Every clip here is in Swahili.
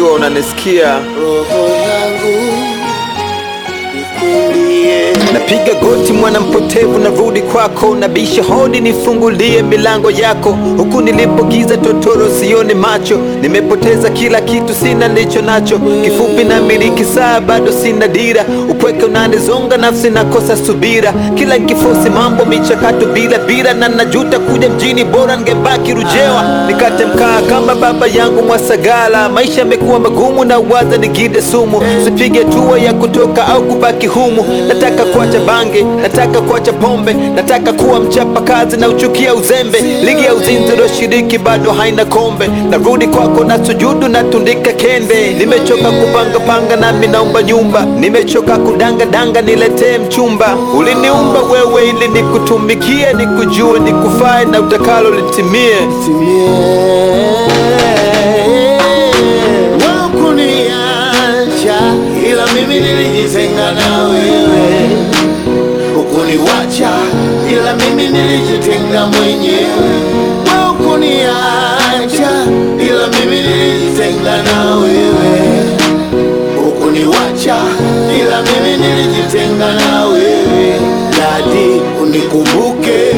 najua unanisikia. roho yangu nikuimbie Napiga goti mwana mpotevu, narudi kwako, nabisha hodi, nifungulie milango yako. Huku nilipogiza totoro, sione macho, nimepoteza kila kitu, sina nilicho nacho. Kifupi na miliki saa, bado sina dira, upweke unanizonga, nafsi nakosa subira. Kila nkifosi mambo michakato bila bila, na najuta kuja mjini, bora ngebaki Rujewa, nikate mkaa kama baba yangu Mwasagala. Maisha yamekuwa magumu na waza nigide sumu, sipige hatua ya kutoka au kubaki humu. Nataka kuacha bange, nataka kuacha pombe, nataka kuwa mchapa kazi na uchukia uzembe. Ligi ya uzinzi shiriki bado haina kombe, narudi kwako na sujudu natundika kende. Nimechoka kupanga panga nami naomba nyumba, nimechoka kudanga danga niletee mchumba. Uliniumba wewe ili nikutumikie, nikujue, nikufae na utakalo litimie. Wakuniacha ila mimi nilijitenga na wewe, ukuniwacha ila mimi nilijitenga mwenyewe. Wakuniacha ila mimi nilijitenga na wewe, ukuniwacha ila mimi nilijitenga na wewe. Dadi, unikumbuke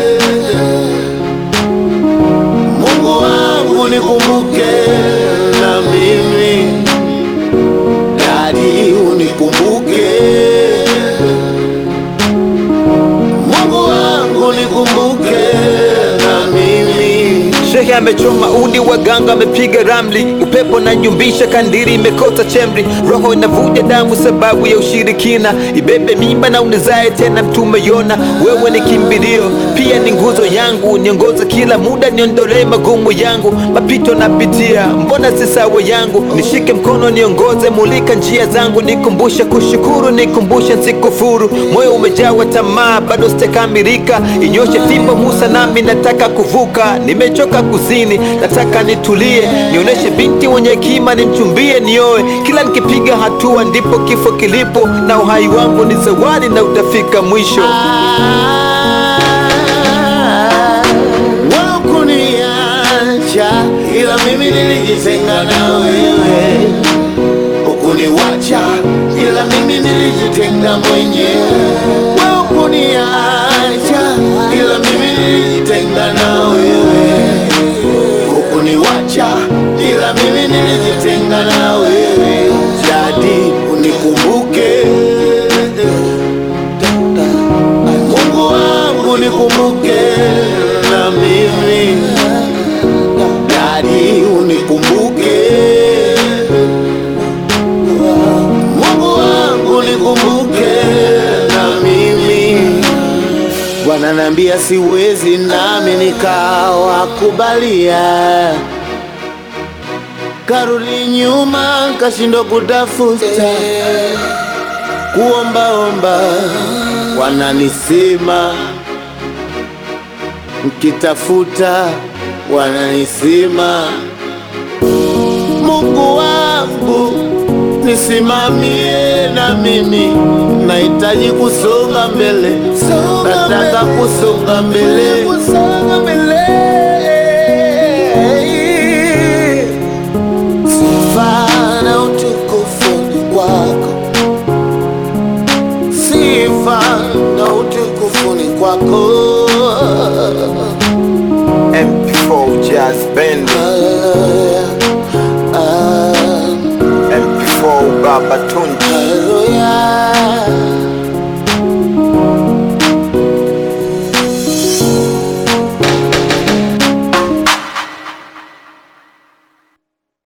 Mungu wangu nikumbuke na mimi Dadi unikumbuke Mungu wangu nikumbuke na mimi Shehe amechoma udi, waganga amepiga ramli, upepo na nyumbisha, kandiri imekosa chemri, roho inavuja damu sababu ya ushirikina, ibebe mimba na unizae tena mtume Yona. Wewe ni kimbilio, pia ni nguzo yangu, niongoze kila muda, niondolee magumu yangu, mapito napitia, mbona si sawa yangu, nishike mkono niongoze, mulika njia zangu, nikumbushe kushukuru, nikumbushe nsikufuru, moyo umejawa tamaa, bado sijakamilika, inyoshe fimbo Musa, nami nataka kuvuka, nimechoka kuzini, nataka nitulie, nionyeshe binti mwenye hekima, nimchumbie, nioe. Kila nikipiga hatua ndipo kifo kilipo, na uhai wangu ni zawadi na utafika mwisho. Wakuniacha ila mimi nilijitenga na wewe, ukuniwacha ila mimi nilijitenga mwenyewe. Wakuniacha ila mimi nilijitenga na wewe, ukuniwacha ila mimi nilijitenga na wewe. Jadi unikumbuke Mungu wangu nikumbuke na mimi Dadi unikumbuke Mungu wangu nikumbuke na mimi Bwana naambia siwezi nami nikawakubalia Karudi nyuma kashindwa kutafuta kuombaomba, wananisema mkitafuta, wananisema Mungu wangu nisimamie, na mimi nahitaji kusonga mbele, nataka kusonga mbele, sifa na utukufu ni kwako sifa na utukufu ni kwako. MP4 Jazz Band, Ah, MP4 Baba tu